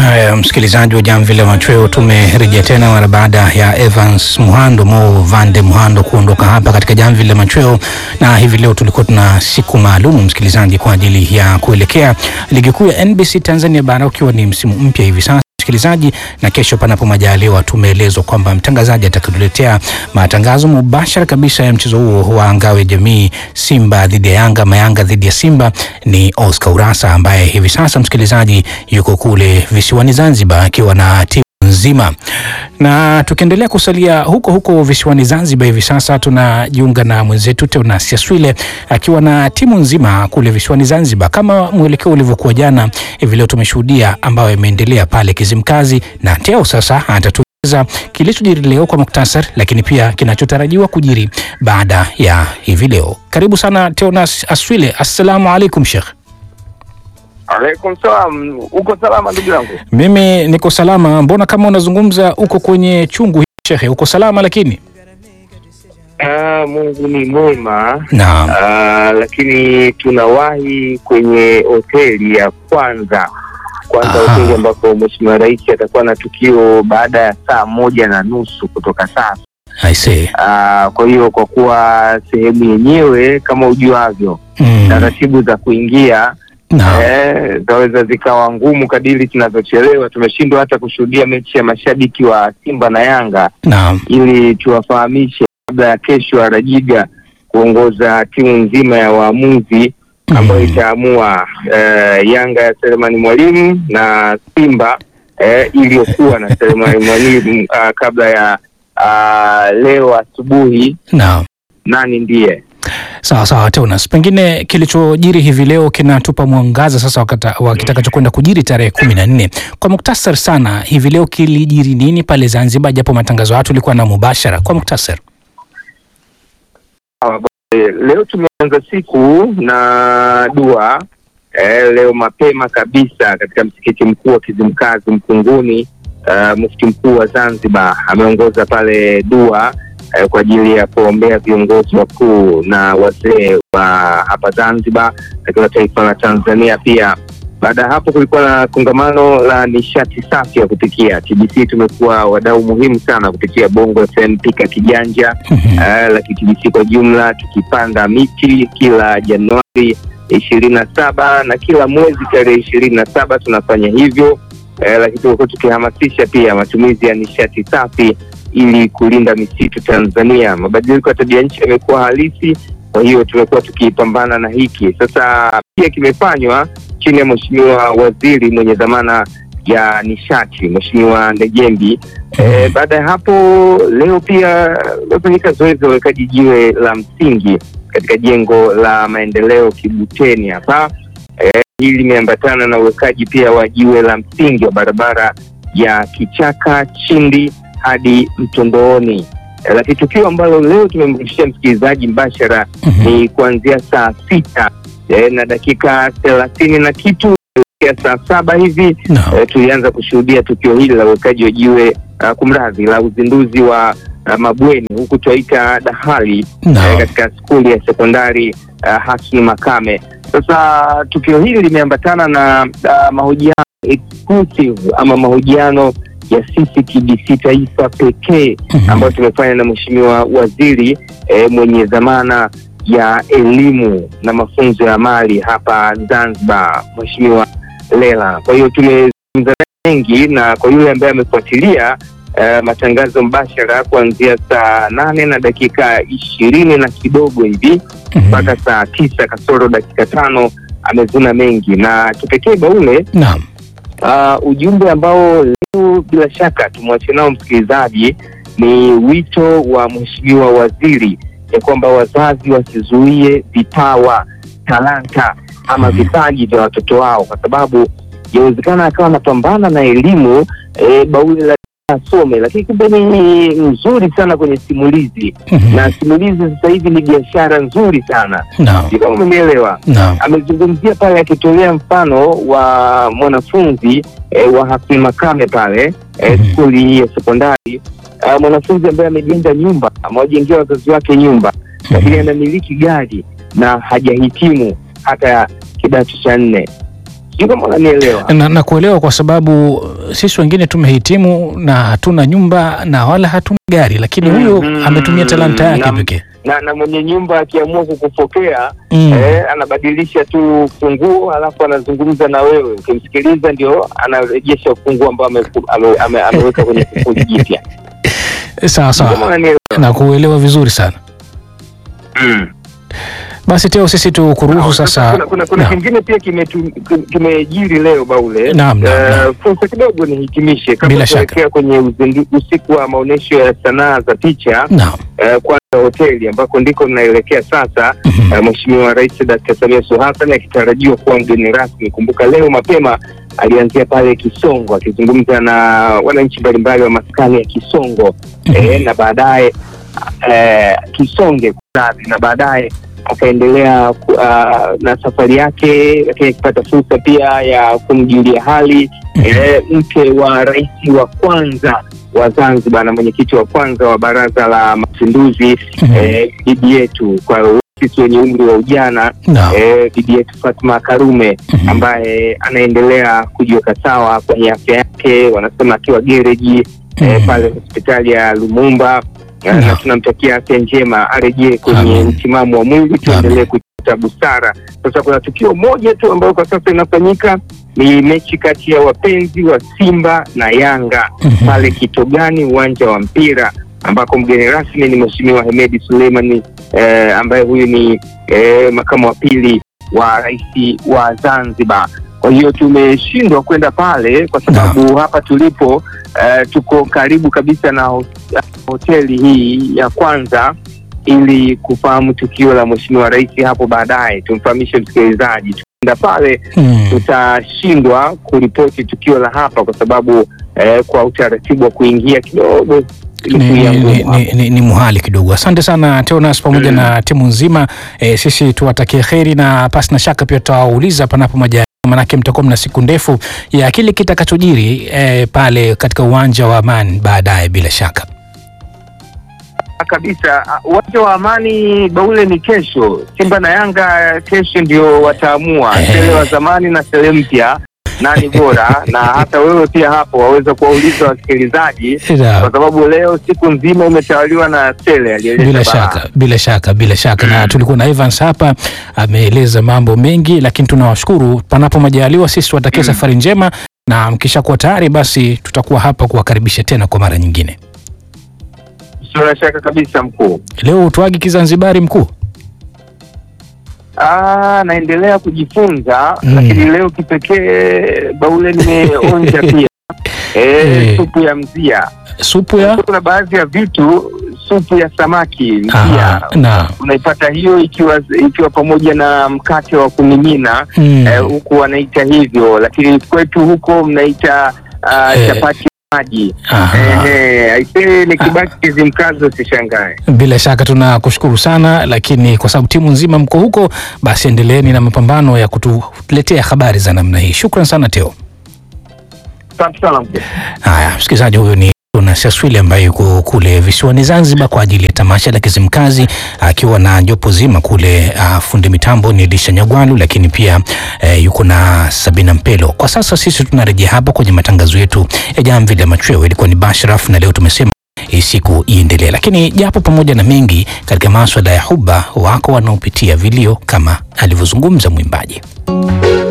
Haya, msikilizaji wa Jamvi la Machweo, tumerejea tena mara baada ya Evans Muhando Mo Vande Muhando kuondoka hapa katika Jamvi la Machweo, na hivi leo tulikuwa tuna siku maalum msikilizaji, kwa ajili ya kuelekea ligi kuu ya NBC Tanzania bara, ukiwa ni msimu mpya hivi sasa msikilizaji, na kesho panapo majaliwa, tumeelezwa kwamba mtangazaji atatuletea matangazo mubashara kabisa ya mchezo huo wa ngao ya jamii, Simba dhidi ya Yanga, Mayanga dhidi ya Simba. Ni Oscar Urasa ambaye hivi sasa msikilizaji yuko kule visiwani Zanzibar akiwa na timu nzima na tukiendelea kusalia huko huko visiwani Zanzibar, hivi sasa tunajiunga na mwenzetu Teonas Yaswile akiwa na timu nzima kule visiwani Zanzibar. Kama mwelekeo ulivyokuwa jana, hivi leo tumeshuhudia ambayo imeendelea pale Kizimkazi, na Teo sasa atatueleza kilichojiri leo kwa muktasar, lakini pia kinachotarajiwa kujiri baada ya hivi leo. Karibu sana Teonas Aswile, assalamu alaikum Sheikh. Alaikum salam. Uko salama ndugu yangu? Mimi niko salama. Mbona kama unazungumza uko kwenye chungu Shekhe, uko salama lakini? Ah, Mungu ni mwema. Naam. Ah, lakini tunawahi kwenye hoteli ya kwanza kwanza, Aha. hoteli ambapo Mheshimiwa Rais atakuwa na tukio baada ya saa moja na nusu kutoka sasa. I see. Ah, kwa hiyo kwa kuwa sehemu yenyewe kama ujuavyo, Mm. taratibu za kuingia Naam. eh, zaweza zikawa ngumu kadiri tunavyochelewa. Tumeshindwa hata kushuhudia mechi ya mashabiki wa Simba na Yanga Naam. ili tuwafahamishe kabla ya kesho Arajiga kuongoza timu nzima ya waamuzi ambayo Mm. itaamua eh, Yanga ya Selemani Mwalimu na Simba eh, iliyokuwa na Selemani Mwalimu ah, kabla ya ah, leo asubuhi Naam. nani ndiye Sawa sawa Teonas, pengine kilichojiri hivi leo kinatupa mwangaza sasa wakata, wa kitakachokwenda kujiri tarehe kumi na nne. Kwa muktasar sana, hivi leo kilijiri nini pale Zanzibar, japo matangazo haya tulikuwa na mubashara. Kwa muktasar. Eh, leo tumeanza siku na dua eh, leo mapema kabisa katika msikiti mkuu wa Kizimkazi Mkunguni. Uh, mufti mkuu wa Zanzibar ameongoza pale dua eh, kwa ajili ya kuombea viongozi wakuu na wazee wa hapa Zanzibar katika taifa la Tanzania pia. Baada ya hapo kulikuwa na kongamano la nishati safi ya kupikia. TBC tumekuwa wadau muhimu sana kupitia Bongo FM pika kijanja Mhm. Eh, la KTBC kwa jumla tukipanda miti kila Januari ishirini na saba na kila mwezi tarehe ishirini na saba tunafanya hivyo eh, lakini tumekuwa tukihamasisha pia matumizi ya nishati safi ili kulinda misitu Tanzania. Mabadiliko ya tabia nchi yamekuwa halisi, kwa hiyo tumekuwa tukipambana na hiki sasa. Pia kimefanywa chini ya Mheshimiwa Waziri mwenye dhamana ya nishati Mheshimiwa Ndejembi. Eh, baada ya hapo leo pia limefanyika zoezi la uwekaji jiwe la msingi katika jengo la maendeleo Kibuteni hapa. Eh, hili limeambatana na uwekaji pia wa jiwe la msingi wa barabara ya Kichaka Chindi hadi Mtondooni. Eh, lakini tukio ambalo leo tumemrudishia msikilizaji mbashara Mhm. ni kuanzia saa sita eh, na dakika thelathini na kitu kuelekea saa saba hivi Naam. eh, tulianza kushuhudia tukio hili la uwekaji wa jiwe uh, kumradhi la uzinduzi wa uh, mabweni huku twaita dahali eh, Naam. katika skuli ya sekondari uh, Hasni Makame. Sasa tukio hili limeambatana na uh, mahojiano exclusive ama mahojiano ya sisi TBC taifa pekee Mhm. ambayo tumefanya na mheshimiwa waziri eh, mwenye dhamana ya elimu na mafunzo ya mali hapa Zanzibar, mheshimiwa Lela. Kwa hiyo tumezungumza mengi, na kwa yule ambaye amefuatilia eh, matangazo mbashara kuanzia saa nane na dakika ishirini na kidogo hivi Mhm. mpaka saa tisa kasoro dakika tano amezuna mengi, na kipekee Baule Naam. Uh, ujumbe ambao leo bila shaka tumwache nao msikilizaji ni wito wa mheshimiwa waziri ya kwamba wazazi wasizuie vipawa, talanta ama Mhm. vipaji vya watoto wao, kwa sababu yawezekana akawa anapambana na elimu eh, bauli la asome, lakini kumbe ni mzuri sana kwenye simulizi, Mhm. na simulizi sasa hivi ni biashara nzuri sana, Naam. sio kama umenielewa Naam. amezungumzia pale akitolea mfano wa mwanafunzi eh, wa Hafni Makame pale eh, Mhm. skuli hii ya sekondari uh, mwanafunzi ambaye amejenga nyumba amewajengea wazazi wake nyumba, lakini anamiliki gari na hajahitimu hata kidato cha nne. Sijui kama unanielewa. na, na kuelewa kwa sababu sisi wengine tumehitimu na hatuna nyumba na wala hatuna gari, lakini huyu Mhm. ametumia talanta yake Na- pekee. na, na mwenye nyumba akiamua kukupokea Mm. eh, anabadilisha tu funguo alafu anazungumza na wewe, ukimsikiliza ndio anarejesha ufunguo ambao ameku- ame- ame- ameweka kwenye kufuli jipya. Sawa Kama sawa, unanielewa. na kuelewa vizuri sana. Mm. Basi Teo, sisi tukuruhusu Sasa sasa. kuna, kuna, kuna Naam. kingine pia kimetu- kim- kimejiri leo Baule. Naam, naam, Eh, naam. fursa kidogo nihitimishe Bila kabla shaka. tuelekea kwenye uzindu, usiku wa maonyesho ya sanaa za picha Naam. eh, kwanza hoteli ambako ndiko tunaelekea sasa. Mhm. Eh, Mheshimiwa Rais Dr. Samia Suluhu Hassan akitarajiwa kuwa mgeni rasmi. Kumbuka leo mapema alianzia pale Kisongo akizungumza na wananchi mbalimbali wa maskani ya Kisongo eh, na baadaye eh, Kisonge kunradhi, na baadaye akaendelea ku- ah, na safari yake, lakini akipata fursa pia ya kumjulia hali eh, mke wa rais wa kwanza wa Zanzibar na mwenyekiti wa kwanza wa Baraza la Mapinduzi Mhm. eh, bibi yetu kwa sisi wenye umri wa ujana Naam. eh, bibi yetu Fatma Karume Mhm. ambaye anaendelea kujiweka sawa kwenye afya yake, wanasema akiwa gereji eh, Mhm. pale hospitali ya Lumumba eh, Naam. na tunamtakia afya njema, arejee kwenye Amin. msimamo wa mwili, tuendelee kuta busara. Sasa kuna tukio moja tu ambayo kwa sasa inafanyika ni mechi kati ya wapenzi wa Simba na Yanga Mhm. pale Kitogani, uwanja wa mpira ambako mgeni rasmi ni Mheshimiwa Hemedi Suleimani eh, ambaye huyu ni eh, makamu wa pili wa rais wa Zanzibar. Kwa hiyo tumeshindwa kwenda pale kwa sababu hapa tulipo eh, tuko karibu kabisa na ho- hoteli hii ya kwanza ili kufahamu tukio la Mheshimiwa Rais hapo baadaye. Tumfahamishe msikilizaji, tukienda pale Mhm. tutashindwa kuripoti tukio la hapa kwa sababu eh, kwa utaratibu wa kuingia kidogo ni, ilikuwa ni, ngumu ni, hapo. ni, ni, ni muhali kidogo. Asante sana Teonas pamoja Mm. na timu nzima e, sisi tuwatakie kheri na pasi na shaka pia tutawauliza panapo majaliwa, manake mtakuwa mna siku ndefu ya kile kitakachojiri e, pale katika uwanja wa Amani baadaye bila shaka. kabisa. Uwanja wa Amani Baule ni kesho. Simba na Yanga kesho ndio wataamua Eh. Sele wa zamani na Sele mpya nani bora, na hata wewe pia hapo waweza kuwauliza wasikilizaji, Ila, kwa sababu leo siku nzima imetawaliwa na Sele aliyeleta bila balaa. shaka bila shaka bila shaka na tulikuwa na Evans hapa ameeleza mambo mengi, lakini tunawashukuru. Panapo majaliwa, sisi tuwatakie safari njema, na mkishakuwa tayari, basi tutakuwa hapa kuwakaribisha tena kwa mara nyingine. Sina shaka kabisa mkuu. Leo utwagi Kizanzibari mkuu. Ah, naendelea kujifunza Mm. lakini leo kipekee Baule nimeonja pia Eh. e, supu ya mzia. supu ya Kuna baadhi ya vitu, supu ya samaki mzia Aha, na unaipata hiyo ikiwa ikiwa pamoja na mkate wa kumimina mm, eh, huku wanaita hivyo, lakini kwetu huko mnaita ah, Eh. chapati ya maji. aha. Ehe, aisee nikibaki Kizimkazi usishangae. Bila shaka tunakushukuru sana, lakini kwa sababu timu nzima mko huko, basi endeleeni na mapambano ya kutuletea habari za namna hii. Shukran sana Teo. Asante sana mkuu. Haya, msikilizaji, huyu ni Jonas Aswili ambaye yuko kule visiwani Zanzibar kwa ajili ya tamasha la Kizimkazi akiwa na jopo zima kule. Uh, fundi mitambo ni Elisha Nyagwalu, lakini pia uh, yuko na Sabina Mpelo. Kwa sasa sisi tunarejea hapa kwenye matangazo yetu ya Jamvi la Machweo. Ilikuwa ni Bashraf na leo tumesema hii siku iendelee, lakini japo pamoja na mengi katika maswala ya huba, wako wanaopitia vilio kama alivyozungumza mwimbaji.